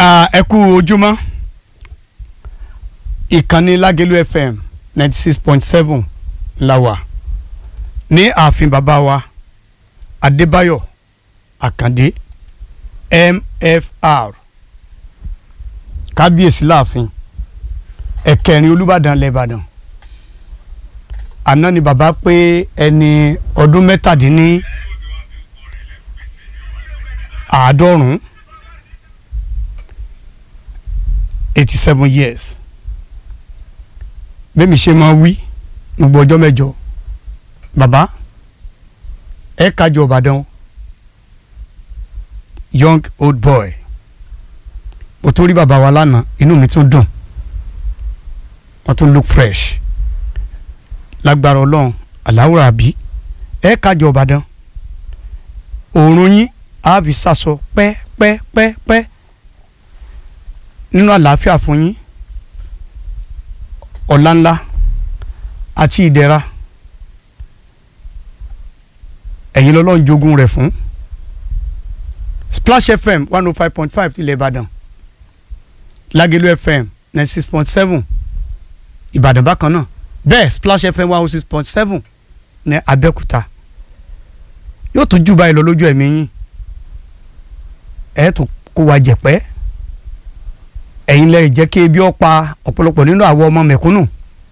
ẹ kú ojúmọ́ ìkànnì lágẹ̀lú fm ninety six point seven la wà ní ààfin bàbá wa adébáyọ̀ àkàndé mfr kábíyèsí láàfin ẹ̀kẹrin olùbàdàn lẹ́bàdàn àná ni bàbá pé ẹni ọdún mẹ́tàdínní àádọ́rùn-ún eighty seven years bẹ́ẹ̀ mi ṣe máa wí gbogbo ọjọ́ mẹ́jọ bàbá ẹ kájọ ìbàdàn young old boy mo tún rí bàbá wa lánàá inú mi tún dùn wọ́n tún look fresh lágbára ọlọ́run aláwòrán àbí ẹ kájọ ìbàdàn òórùn yín á fi sàsọ pẹ́pẹ́pẹ́ nínú àlàáfíà fún yín ọ̀la ńlá àti ìdẹ̀ra ẹ̀yin lọ́lọ́run jogún rẹ̀ fún Splash FM one oh five point five tilẹ̀ Ìbàdàn Lágẹ̀lú FM ninety six point seven Ìbàdàn bákan náà bẹ́ẹ̀ Splash FM one oh six point seven ní Abẹ́òkúta yóò tún jù báyìí lọ lójú ẹ̀mí yín ẹ̀ tún kó wa jẹ̀pẹ́ ẹ̀yin lẹ́yìn jẹ́ kí ebi ó pa ọ̀pọ̀lọpọ̀ nínú àwọn ọmọ mẹ̀kúnnù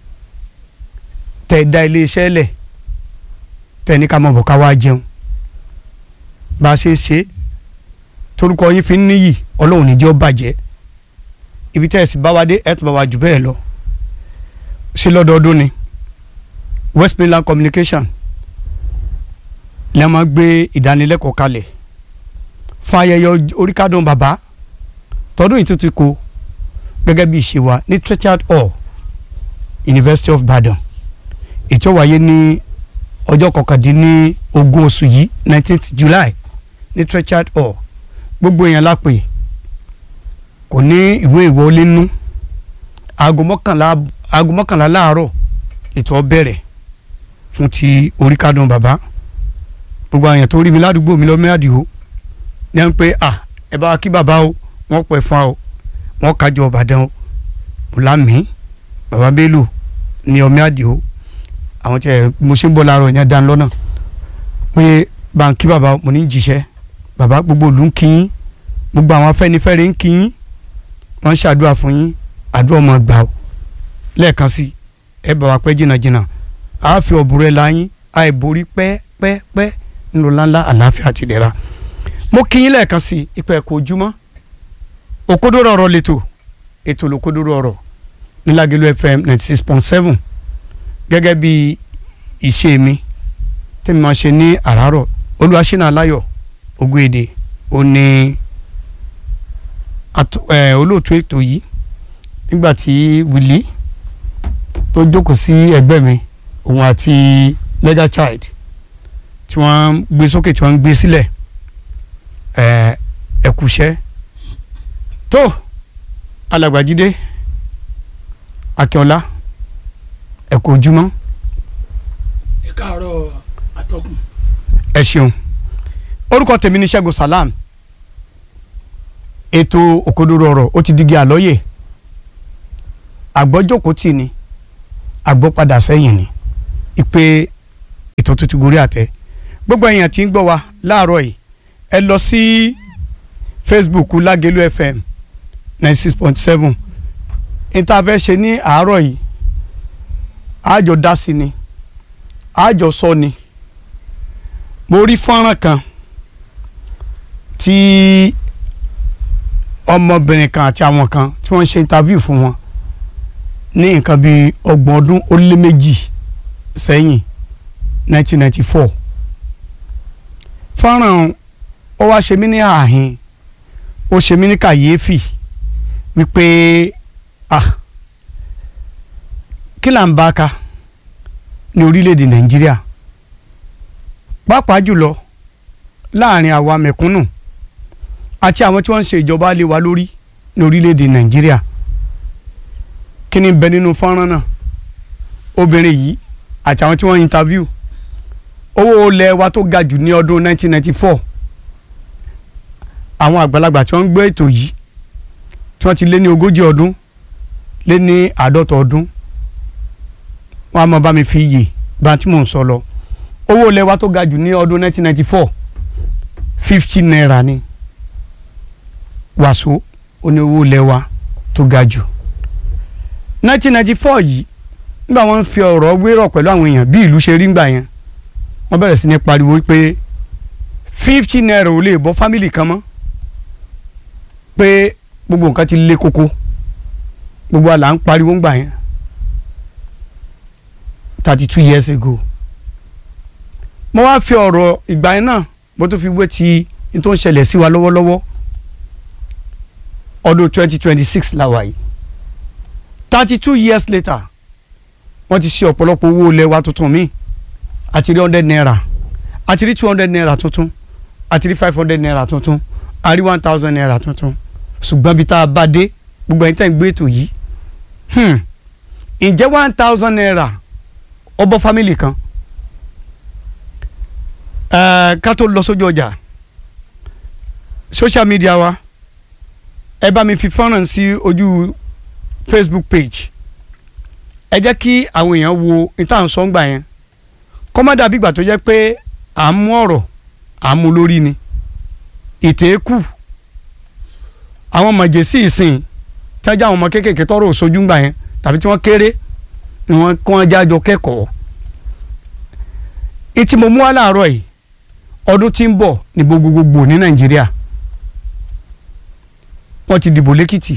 tẹ̀ da iléeṣẹ́ lẹ̀ tẹ̀ ní ká mọ̀ bọ̀ ká wá jẹun bá a ṣe é ṣe torúkọ yín fi ń níyì ọlọ́run níjẹ́ ó bàjẹ́ ibi tẹ́ ẹ̀ sì bá wa dé ẹ̀ tó bá wa jù bẹ́ẹ̀ lọ ṣe lọ́dọọdún ni West Midland Communication lẹ́ máa gbé ìdánilẹ́kọ̀ọ́ kalẹ̀ fún ayẹyẹ oríkádùn bàbá tọdún yìí tún ti kó gẹ́gẹ́ bí ìṣe wa ní Treasured Hall University of Ibadan ètò wáyé ní ọjọ́ kọkàndínní ogún oṣù yìí nineteenth July ní Treasured Hall gbogbo èèyàn lápè kò ní ìwé ìwọlé nú aago mọ́kànlá aago mọ́kànlá láàárọ̀ ètò ọbẹ̀rẹ̀ fún ti oríkádùn bàbá gbogbo àyàn tó rí mi ládùúgbò mi lọ́mọ àdìo ní à ń pé à ẹ bá wa kí bàbá o wọ́n pẹ̀ fún ọ wọ́n kájọ ọ̀bàdàn o ọ̀làmí bàbá bello ní ọmọ àdìo àwọn tí mo ṣe ń bọ̀ láàárọ̀ yẹn dán lọ́nà pé báńkì bàbá mo ní jíṣẹ́ bàbá gbogbo ìlú ń kí yín gbogbo àwọn afẹ́nifẹ́re ń kí yín wọ́n ń ṣàdúrà fún yín àdúrà ọmọ gbà ó lẹ́ẹ̀kan sí ẹ bá wa pẹ́ jìnnàjìnnà a fi ọ̀bùrẹ́ la yín àìborí pẹ́ẹ́pẹ́ẹ́pẹ́ nínú ńláńlá àlàáfíà àti ìdẹ̀ra mo kí yín lẹ́ẹ̀kan sí ìpẹ́ ẹ̀kọ́ ojúmọ́ òkodoro ọ̀rọ̀ lẹ́tọ̀ ètò olókodoro ọ̀rọ̀ ní Lágẹ̀lú FM ninety six point seven gẹ́gẹ́ bí ìṣe mi tẹ́mi máa ṣe ní àràárọ̀ olùwàṣínà aláyọ̀ ogún èdè ó ní olóòtú ètò yìí nígbà tí wìlí tó jókòó sí ẹgbẹ́ mi òun àti legal child tí wọ́n ń gbé sókè tí wọ́n ń gbé sílẹ̀ ẹ̀kúṣẹ́ tó alàgbàjídé akínọlá ẹ̀kú ojúmọ́. ẹ káàárọ̀ atọ́kùn. ẹ ṣeun orúkọ tèmi ní ṣẹ́gun salam ètò òkodoro ọ̀rọ̀ ó ti digi àlọ́yè àgbọ́jókòó tì ní àgbọ́padà sẹ́yìn ní ìpè ètò tuntun gorí àtẹ gbogbo èèyàn tí ń gbọ́ wa láàárọ̀ yìí ẹ lọ sí Facebook Lágẹ̀lú FM ninety six point seven níta fẹ́ ṣe ní àárọ̀ yìí àjọ dá sí ni àjọ sọ ni mo rí fọ́nrán kan tí ọmọbìnrin kan àti àwọn kan tí wọ́n ṣe interview fún wọn ní nǹkan bíi ọgbọ̀n ọdún ó lé méjì sẹ́yìn nineteen ninety four fọ́nrán ó wá ṣe mí ní ààhín ó ṣe mí ní kàyéfì wípé ah kí là ń bá ka ní orílẹ̀-èdè nàìjíríà pàápàá jùlọ láàrin àwa mẹ̀kúnnù àti àwọn tí wọ́n ń ṣe ìjọba lé wa lórí ní orílẹ̀-èdè nàìjíríà kí ni bẹ nínú fọ́nrán náà obìnrin yìí àti àwọn tí wọ́n interview owó ilẹ̀ wa tó ga jù ní ọdún 1994 àwọn àgbàlagbà tí wọ́n ń gbé ètò yìí tí wọ́n ti lé ní ogójì ọdún lé ní àádọ́ta ọdún wọ́n á mọ bá mi fi yè bá tí mò ń sọ lọ owó ilẹ̀ wa tó ga jù ní ọdún 1994 fifty naira ni wàsó ó ní owó ilẹ̀ wa tó ga jù 1994 yìí nígbà wọ́n ń fi ọ̀rọ̀ wérọ̀ pẹ̀lú àwọn èèyàn bí ìlú ṣe rí ńgbà yẹn wọ́n bẹ̀rẹ̀ sí ní pariwo pé fifty naira ò lè bọ́ fámìlì kan mọ́ pé gbogbo nǹkan ti lé koko gbogbo àlà ń pariwo ńgbà yẹn thirty two years ago mo wá fi ọ̀rọ̀ ìgbà yẹn náà mo tún fi wé ti n tó ń ṣẹlẹ̀ sí wa lọ́wọ́lọ́wọ́ ọdún twenty twenty six la wà yìí thirty two years later wọ́n ti ṣe ọ̀pọ̀lọpọ̀ owó ilẹ̀ wa tuntun míì àti rí hundred naira àti rí two hundred naira tuntun àti rí five hundred naira tuntun àrí one thousand naira tuntun ṣùgbọ́n bí tá a bá dé gbogbo ẹ̀yin tẹ́ ń gbé ètò yìí hmm, ǹjẹ́ one thousand naira ọbọ̀ fámìlì kan Eh, ká tó lọ sójú ọjà social media wa ẹ bá mi fi fọ́nrán sí ojú Facebook page ẹ jẹ́ kí àwọn èèyàn wo ìtàn sọ́ngbà yẹn kọ́mọ́dà bígbà tó jẹ́ pé à ń mú ọ̀rọ̀ à ń mú lórí ni ìtẹ́kù àwọn mọ̀jẹ̀sí ìsìn tí wọ́n já àwọn ọmọ kéékèèké tọ́rọ̀ òṣojú ńgbà yẹn tàbí tí wọ́n kéré ni wọ́n kọ́ wọn jájọ kẹ́kọ̀ọ́ ìtì mo mú wá láàárọ̀ yìí ọdún tí ń bọ̀ ní gbogbogbò ní Nàìjíríà wọ́n ti dìbò lẹ́kìtì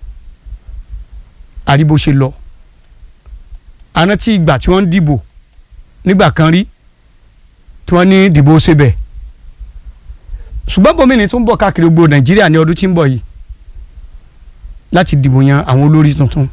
àríbó ṣe lọ àná tí ìgbà tí wọ́n ń dìbò nígbà kan rí tí wọ́n ní dìbò ṣebẹ̀ ṣùgbọ́n gómìnà tó ń bọ̀ káàkiri gbogbo Nàìjíríà ní ọdún tí ń bọ̀ yìí láti dìbò yan àwọn olórí tuntun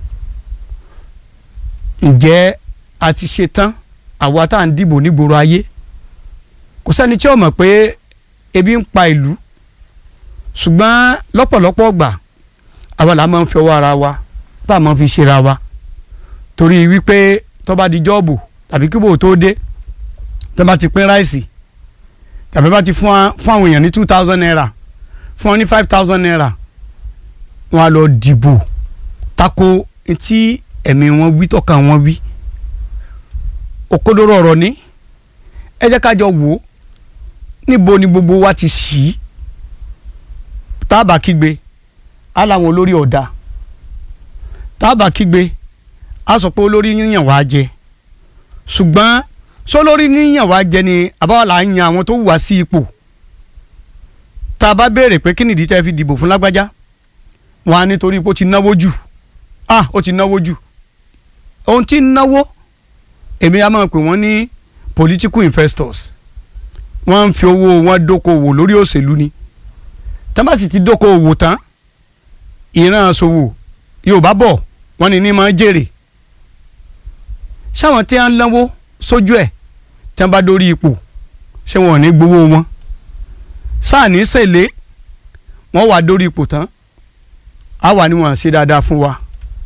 ǹjẹ́ a ti ṣe tán àwa tá à ń dìbò nígboro ayé kò sẹ́ni tí ó mọ̀ pé ebi ń pa ìlú ṣùgbọ́n lọ́pọ̀lọpọ̀ gbà àwa là máa ń fi ọwọ́ ara wa bá a máa fi ṣera wa torí wípé tó bá di jọ́ọ̀bù tàbí kíbò tó dé tó bá ti pín ráìsì tàbí bá ti fún wa- fún àwọn èèyàn ní two thousand naira fún wọn ní five thousand naira wọn á lọ dìbò tako tí ẹ̀mí wọn wí tọ́ka wọn wí òkodoro ọ̀rọ̀ ní ẹ jẹ́ ká jọ wò ó níbo ni gbogbo wa ti ṣì í tábà kígbe á láwọn olórí ọ̀dà tábà kígbe á sọ pé olórí yíyàn wá jẹ ṣùgbọ́n sólórí yíyàn wá jẹ ni àbáwá là ń yan àwọn tó wà sí ipò tá a bá béèrè pé kí nìdí tẹ́ fi dìbò fún lágbájá wọn á nítorí pé ó ti náwó jù ah ó ti náwó jù ohun tí ń náwó èmi á máa pè wọ́n ní political investors wọ́n ń fi owó wọn dókòwò lórí òṣèlú ni tán bá sì ti dókòwò tán ìran ṣòwò yorùbá bọ̀ wọ́n ní ní máa jèrè ṣáwọn tí wọ́n ń náwó sójú ẹ̀ tí wọ́n bá dórí ipò ṣé wọn ò ní gbowó wọn sáà ní sèlé wọ́n wà dórí ipò tán á wà ní wọn ṣe dáadáa fún wa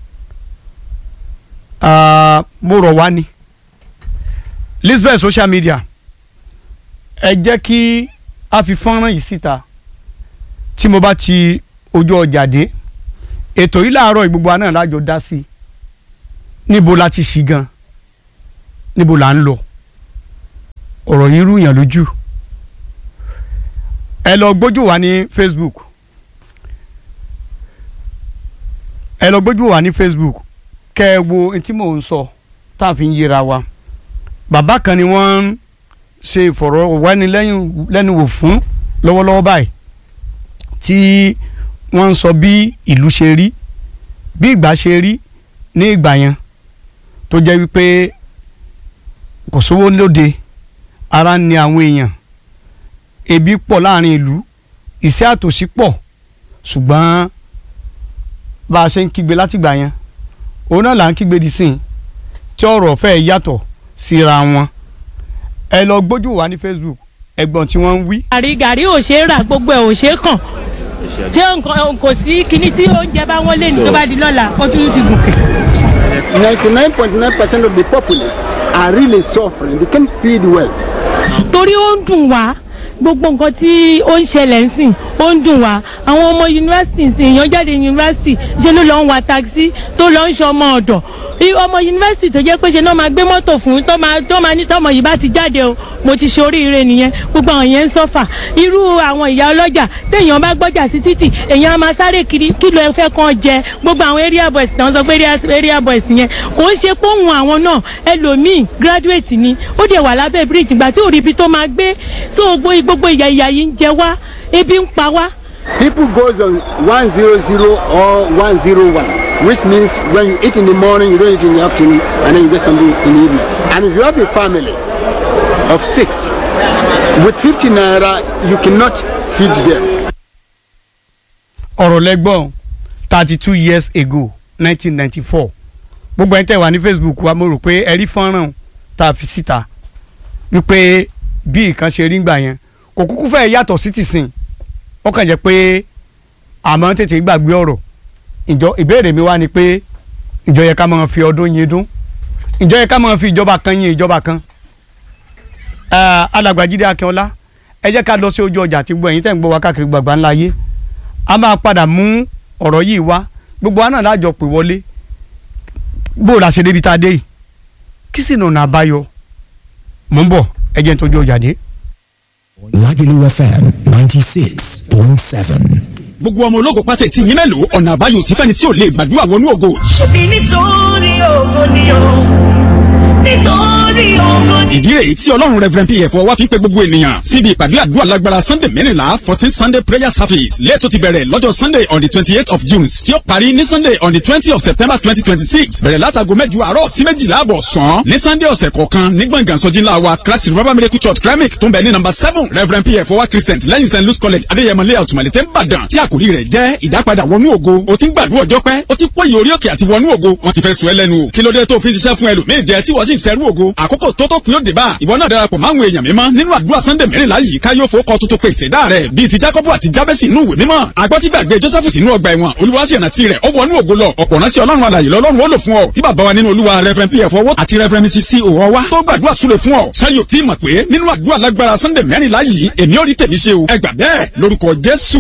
Ah, mo rọ̀ wá ni lisbeth social media ẹ jẹ́ kí a fi fọ́nrán yìí síta tí mo bá ti ojú ọjà dé ètò yìí láàárọ̀ gbogbo àná lájọ dá sí níbo la ti ṣì gan níbo la ń lọ ọ̀rọ̀ yìí rúyàn lójú ẹ lọ gbójú wa ní facebook ẹ lọ gbójú wa ní facebook kẹ ẹ wo ohun tí mò ń sọ tá a fi ń yẹra wa bàbá kan ni wọ́n ń ṣe ìfọ̀rọ̀wánilẹ́nuwò fún lọ́wọ́lọ́wọ́ báyìí tí wọ́n ń sọ bí ìlú ṣe rí bí ìgbà ṣe rí ní ìgbà yẹn tó jẹ́ wípé kò sówó lóde ara ń ni àwọn èèyàn ebi pọ̀ láàrin ìlú ìṣẹ́ àtòsí pọ̀ ṣùgbọ́n bá a ṣe ń kígbe látìgbà yẹn òun náà là ń kígbe di sí i tí ọ̀rọ̀ fẹ́ yàtọ̀ síra wọn ẹ lọ gbójú wa ní Facebook ẹ̀gbọ́n tí wọ́n ń wí. gàrí gàrí ò ṣeé rà gbogbo ẹ̀ ò ṣeé kàn ṣé nǹkan kò sí kinní tí oúnjẹ bá wọ́n lé ní tó bá di lọ́la ó tún ti gòkè. 99.9% of the populace are really suffering. They can't feed well. torí ó ń dùn wá gbogbo nǹkan tí ó ń ṣẹlẹ̀ ń sìn ó ó ń dùn wá àwọn ọmọ yunifásitì sì èèyàn jáde yunifásitì ṣe ló lọ ń wa taxi tó lọ ń ṣe ọmọ ọ̀dọ̀ I- ọmọ yunifásitì tó jẹ́ pé ṣe náà máa gbé mọ́tò fún tó máa tó máa ní tọmọ yìí bá ti jáde o mo ti ṣe oríire nìyẹn gbogbo àwọn yẹn ń sọ́fà irú àwọn ìyá ọlọ́jà téèyàn bá gbọ́jà sí títì èèyàn á máa sáré kiri kí ló ẹ fẹ́ kàn jẹ gbogbo àwọn area boys náà sọ pé area- area boys yẹn kò ń ṣe pé òun àwọn náà ẹlòmíì graduate ni ó dẹ̀ wà lábẹ́ bridge ìgbà tí ò rí ibi tó máa gbé so gbogbo gbogbo ìyà ìyà yìí ń jẹ wá ebi ń pa wá People goes on 100 or 101, which means when you eat in the morning, you don't eat in the afternoon, and then you get something in the evening. And if you have a family of six, with 50 naira, you cannot feed them. ọ̀rọ̀ lẹ́gbọ̀n thirty two years ago nineteen ninety four gbogbo ẹni tẹ́ wà ní facebook wa mo rò pé ẹ rí fọ́nrán tá a fi síta wípé bí nǹkan ṣe rí gbà yẹn kò kúkú fẹ́ yàtọ̀ sí tìsín ó kàn jẹ́ pé àmọ́ tètè gbàgbé ọ̀rọ̀ ìjọ ìbéèrè mi wá ni pé ìjọ yẹ ká máa fi ọdún yín dún ìjọ yẹ ká máa fi ìjọba kan yín ìjọba kan Ah, alàgbà Jídé Akínọlá ẹ jẹ́ ká lọ sí ojú ọjà tí gbọ́ ẹ̀yin tẹ́ ń gbọ́ wá káàkiri gbàgbà ńlá yé a máa padà mú ọ̀rọ̀ yìí wá gbogbo wa náà lájọ pè wọlé bó o la ṣe débi tá a dé yìí kí sì nànà àbáyọ mò ń bọ̀ ẹ jẹ́ n tójú ọjà dé. Lagelu FM 96.7. gbogbo ọmọ ológo pátá tí yín mélòó ọ̀nà àbáyọ sí fẹ́ni tí ò lè gbàdúrà wọnú ògo. ṣebí nítorí ògo ni o nítorí ògo ni. ìdí rèé tí ọlọ́run reverend pf wá fi ń pe gbogbo ènìyàn síbi ìpàdé àdúrà lágbára sunday mẹ́rìnlá fourteen sunday prayer service lẹ́ẹ̀tọ́ ti bẹ̀rẹ̀ lọ́jọ́ sunday on the twenty eight of june tí ó parí ní sunday on the twenty of september twenty twenty six bẹ̀rẹ̀ látago mẹ́jọ àárọ̀ sí méjìlá àbọ̀ sàn ní sunday ọ̀sẹ̀ kọ̀ọ̀kan ní gbọ̀ngàn sọ́jí ńlá wa christ revival miracle church kremik tó ń bẹ ní number seven reverend pf wá christian lẹ́yìn st louis college adéyẹmọ layout malete nìbàdàn tí àkòrí rẹ̀ jẹ́ ìdápadà wọnú ògo o ti ń gbàdúrà ọjọ́ pẹ́ o ti pòyì orí òkè àti wọnú ògo wọ́n ti fẹ́ sọ ẹ́ lẹ́nu o kí ló dé tó fi ń ṣiṣẹ́ fún ẹlòmíì jẹ tí wọ́n sì ń sẹ́rú ògo àkókò tó tó kún yóò dé bá ìwọ náà darapọ̀ máwọn èèyàn mímọ́ nínú àdúrà sunday mẹ́rìnlá yìí ká yóò fowó kọ tuntun pé ìṣẹ̀dá rẹ̀ bíi ti jacob àti jabesi inú ìwé mímọ́ àgbọ́tí gbàgbé joseph sínú ọgbà ẹ̀wọ̀n olùwàṣẹ̀rántí rẹ̀ ó wọnú ògo lọ ọ̀pọ̀ ránṣẹ́ ọlọ́run alàyè lọ́lọ́run ó lò fún ọ tí bàbá wa nínú olúwa reverend pf owó àti reverend mrs c òwò wa tó gbàdúrà súre fún ọ ṣáyò tí mọ̀ pé nínú àdúrà lágbára sunday mẹ́rìnlá yìí èmi ò rí tèmi ṣe o ẹ gbà bẹ́ẹ̀ lórúkọ jésù